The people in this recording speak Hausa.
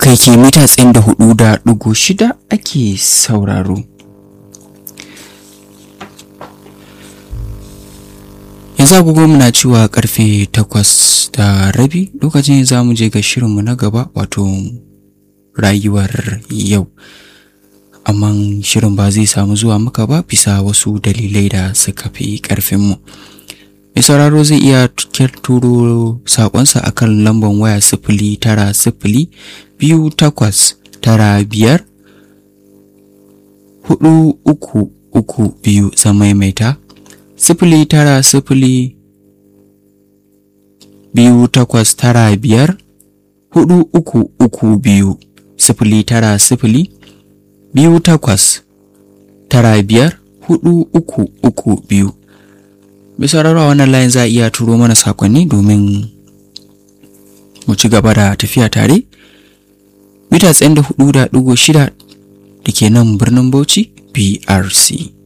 haka yake mita tsayin da hudu da ɗigo shida ake sauraro yanzu agogo muna cewa karfe takwas da rabi lokacin za mu je ga shirinmu na gaba wato rayuwar yau amma shirin ba zai samu zuwa maka ba bisa wasu dalilai da suka fi ƙarfinmu mai sauraro zai iya turo saƙonsa a kan lambar waya sifili tara sifili biyu takwas tara biyar hudu uku uku biyu zan maimaita sifili tara sifili biyu takwas tara biyar hudu uku uku biyu sifili tara sifili biyu takwas tara biyar hudu uku uku biyu bisa rarwa wannan layin za a iya turo mana sakonni domin mu ci gaba da tafiya tare mita tsayin da hudu da ɗigo shida da ke nan birnin bauchi brc